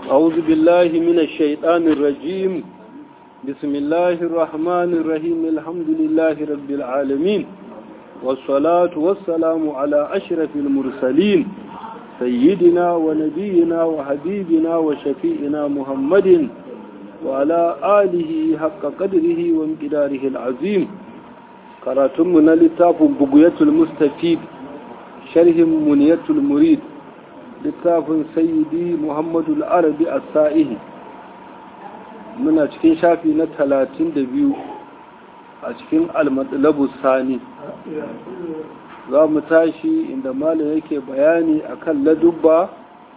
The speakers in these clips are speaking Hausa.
أعوذ بالله من الشيطان الرجيم بسم الله الرحمن الرحيم الحمد لله رب العالمين والصلاة والسلام على أشرف المرسلين سيدنا ونبينا وحبيبنا وشفيئنا محمد وعلى آله حق قدره وامقداره العظيم قراتمنا لتاف بقية المستفيد شرح منية المريد littafin sayyidi muhammadu al'arabi a sa'ihi muna cikin shafi na talatin da biyu a cikin almatsalabu sani za mu tashi inda malam yake bayani akan ladubba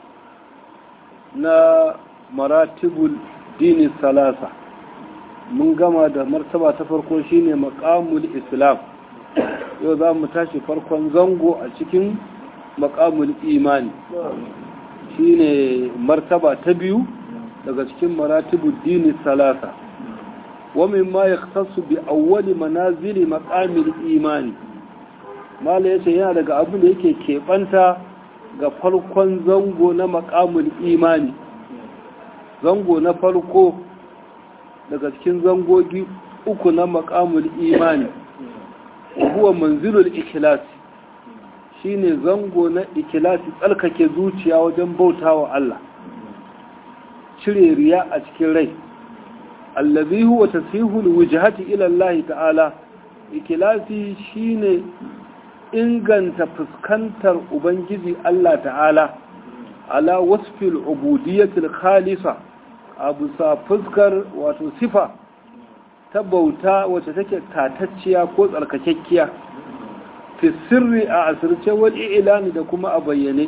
na maratibul dini salasa mun gama da martaba ta farko shine makamul islam yau za mu tashi farkon zango a cikin makamul imani shine martaba ta biyu daga cikin maratibul dini salasa wa mimma yaktasu bi awwali manazili maqamil imani mala yace yana daga abin da yake keɓanta ga farkon zango na maqamul imani zango na farko daga cikin zangogi uku na maqamul imani huwa manzilul ikhlas shine zango na ikilasi tsarkake zuciya wajen bautawa Allah cire riya a cikin rai allazi huwa tasihul wujhati ila Allah ta'ala ikilasi shine inganta fuskantar ubangiji Allah ta'ala ala wasfil ubudiyyatil khalisa abu sa fuskar wato sifa ta bauta wacce take tatacciya ko tsarkakekkiya fi sirri a asirce wani ilani da kuma a bayyane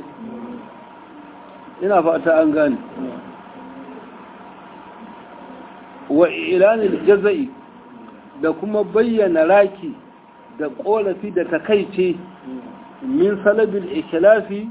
ina fata an gane wa ilanin jaza'i da kuma bayyana raki da korafi da takaice min salabin ikilafi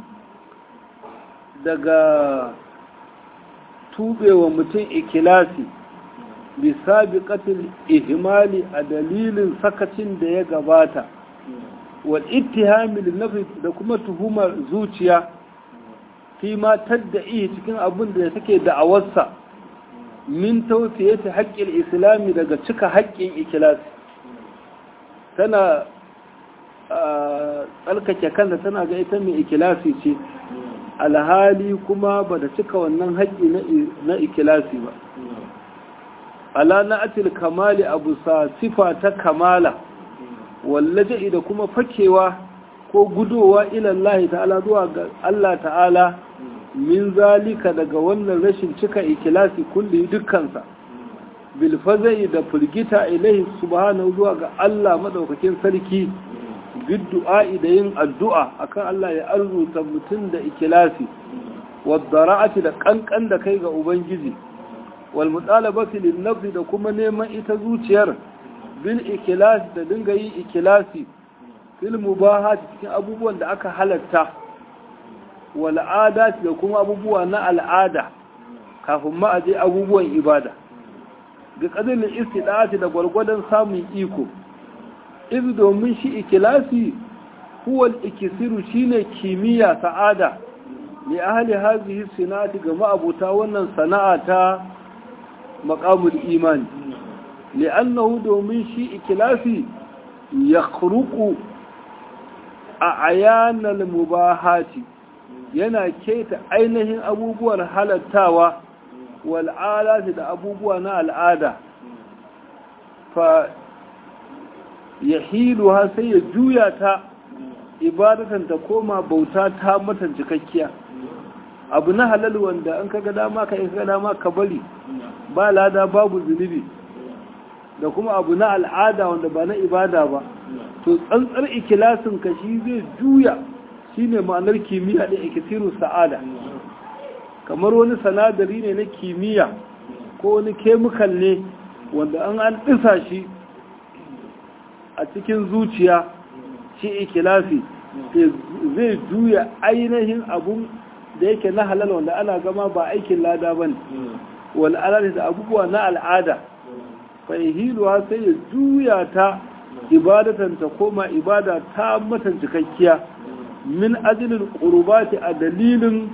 daga tubewa mutum ikilasi bisa biƙatin ihimali a dalilin sakacin da ya gabata wal ittihamil nafi da kuma tuhumar zuciya fi ma tadda'i cikin abin da take da'awarsa min tawfiyati haqqil islami daga cika haƙƙin ikhlasi tana tsalkake kanta tana ga ita mai ikhlasi ce alhali kuma ba da cika wannan haƙƙi na ikhlasi ba ala na'atil kamali abu sa sifa ta kamala wallaje da kuma fakewa ko gudowa ilallahi ta'ala zuwa ga Allah ta'ala min zalika daga wannan rashin cika ikilasi kulli dukkansa bil fazai da firgita ilahi subhanahu zuwa ga Allah madaukakin sarki bid du'a'i da yin addu'a akan Allah ya arzuta mutum da ikilasi wadara'ati da kankan da kai ga ubangiji wal mutalabati lin nafsi da kuma neman ita zuciyar bil ikilasi da dinga yi ikilasi fil mubahati cikin abubuwan da aka halatta wal adati da kuma abubuwa na al'ada kafin ma aje abubuwan ibada ga kadalin istidati da gwargwadon samun iko iz domin shi ikilasi huwa al-ikisiru shine kimiyya sa'ada li ahli hadhihi sinati ga ma'abuta wannan sana'a ta maqamul imani li'annahu domin shi ikilasi ya a ayanal mubahati yana keta ainihin abubuwan halattawa wal'alati da abubuwa na al'ada fa ya hilu ha sai ya juya ta ibadatan ta koma bauta ta matan cikakkiya abu na halal wanda an kaga dama ka kaga dama ka bari ba lada babu zunubi da kuma abu na al'ada wanda ba na ibada ba to tsantsar ikilasin ka shi zai juya shine ma'anar kimiyya da ikisiru sa'ada kamar wani sanadari ne na kimiyya ko wani kemikal ne wanda an an ɗisa shi a cikin zuciya shi ikilasi zai juya ainihin abun da yake na halal wanda ana gama ba aikin lada ba ne wal'adar da abubuwa na al'ada fahiluwa sai ya juya ta ibadatan ta koma ibada ta matan cikakkiya min ajilin ƙurbati a dalilin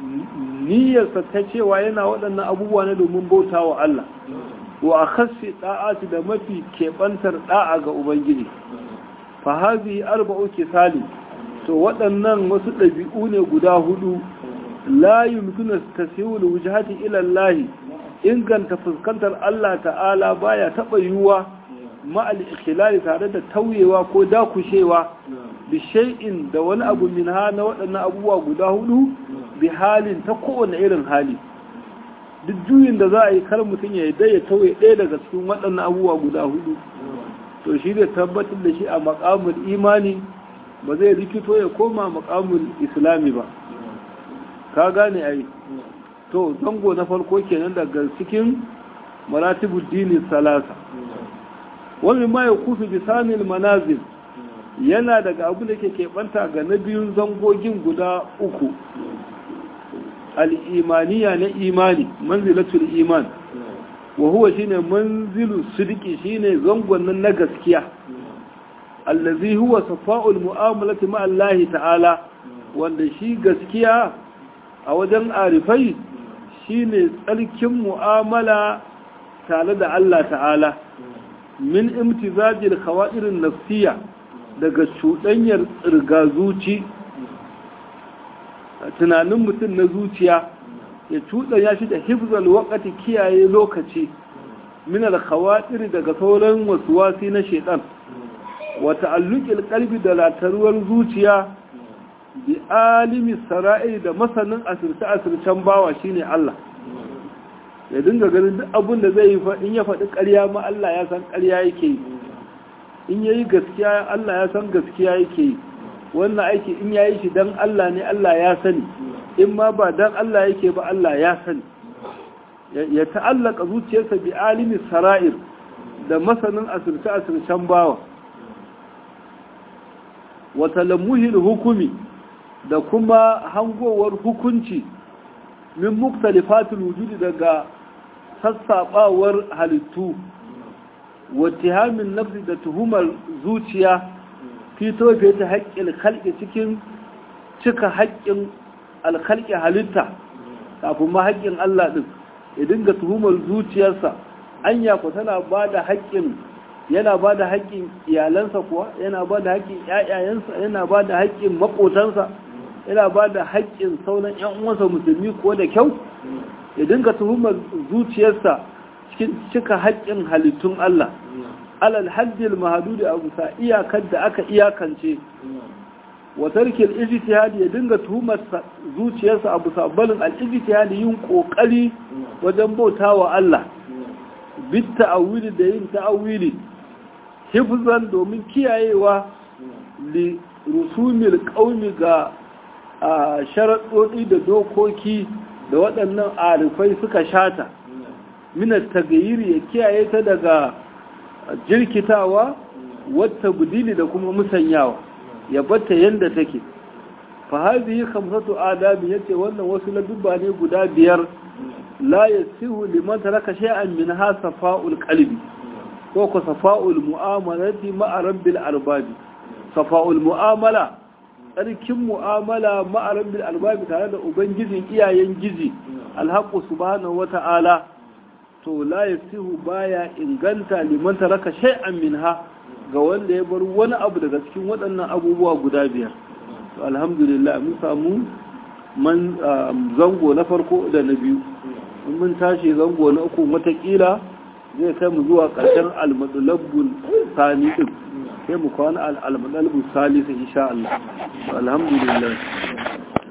niyyarsa ta cewa yana waɗannan abubuwa na domin bauta wa Allah wa a khassi da'ati da mafi keɓantar da'a ga Ubangiji fa hazi arba'u kisali to waɗannan wasu ɗabi'u ne guda hudu la yumkinu tasawul wujhati ila Allah inganta fuskantar Allah ta'ala baya taɓa yiwuwa ma'al ikhlali tare da tauyewa ko dakushewa bi shay'in da wani abu min ha na waɗannan abubuwa guda hudu bi halin ta kowane irin hali duk juyin da za a yi kar mutum ya yadda ya tauye ɗaya daga cikin waɗannan abubuwa guda hudu to shi da tabbatar da shi a makamul imani ba zai rikito ya koma makamul islami ba ka gane ai to zango na farko kenan daga cikin maratibul dini salasa wani ma ya kufi bisanil manazil yana daga abu da ke keɓanta ga na biyun zangogin guda uku al'imaniya na imani manzilatul iman wa huwa shine manzilu sidiki shine zangon nan na gaskiya allazi huwa safa'ul mu'amalati ma Allah ta'ala wanda shi gaskiya a wajen arifai shine tsarkin mu'amala tare da Allah ta'ala min imtizajil khawairin nafsiya daga cuɗanyar tsirga zuci tunanin mutum na zuciya ya cuɗanya shi da hifzal wakati kiyaye lokaci min al-khawatir daga sauran wasuwasi na shedan wa ta'alluqil qalbi da lataruwar zuciya bi alimi sara'i da masanin asirce asircen bawa shine Allah ya dinga ganin duk abin da zai yi in ya faɗi ƙarya ma Allah ya san ƙarya yake yi in ya yi gaskiya Allah ya san gaskiya yake yi wannan aiki in ya yi shi don Allah ne Allah ya sani in ma ba don Allah yake ba Allah ya sani ya ta'allaka zuciyarsa bi alimi sara'ir da masanin asirce-asircen bawa wata lamuhin hukumi da kuma hangowar hukunci min muktalifatul wujudi daga sassaɓawar halittu wattihamin nafsi da tuhumar zuciya fito fiye ta haƙƙin halƙi cikin cika haƙƙin alkalƙi halitta kafin ma haƙƙin Allah ɗin ya dinga tuhumar zuciyarsa anya ku tana ba da haƙƙin yana ba da haƙƙin iyalansa kuwa yana ba da haƙƙin ƴaƴayensa yana ba da haƙƙin maƙotansa yana ba da haƙƙin sauran ƴan uwansa musulmi ko da kyau ya dinga tuhumar zuciyarsa cikin cika haƙƙin halittun Allah alal haddil mahadudi a bisa iyakar da aka iyakance wa tarkil ijtihadi ya dinga tuhumar zuciyarsa a bisa balin al ijtihadi yin kokari wajen bautawa Allah bit ta'awili da yin ta'awili hifzan domin kiyayewa li rusumil qaumi ga sharaɗoɗi da dokoki da waɗannan arifai suka shata minar tagayiri ya kiyaye ta daga jirkitawa wata budili da kuma musanyawa ya batta yadda take fa hadhihi khamsatu adabi yace wannan wasu ladubba ne guda biyar la yasihu liman taraka shay'an minha safa'ul qalbi ko ko safa'ul mu'amalati ma'a rabbil arbabi safa'ul mu'amala tsarkin mu'amala ma'a rabbil arbabi tare da ubangijin iyayen gizi alhaqu subhanahu wata'ala to la yasihu baya inganta liman taraka shay'an minha ga wanda ya bar wani abu daga cikin waɗannan abubuwa guda biyar to alhamdulillah mun samu man zango na farko da na biyu mun tashi zango na uku watakila zai kai mu zuwa ƙarshen almadulabbul sani din sai mu kwana almadulabbul salisa insha Allah alhamdulillah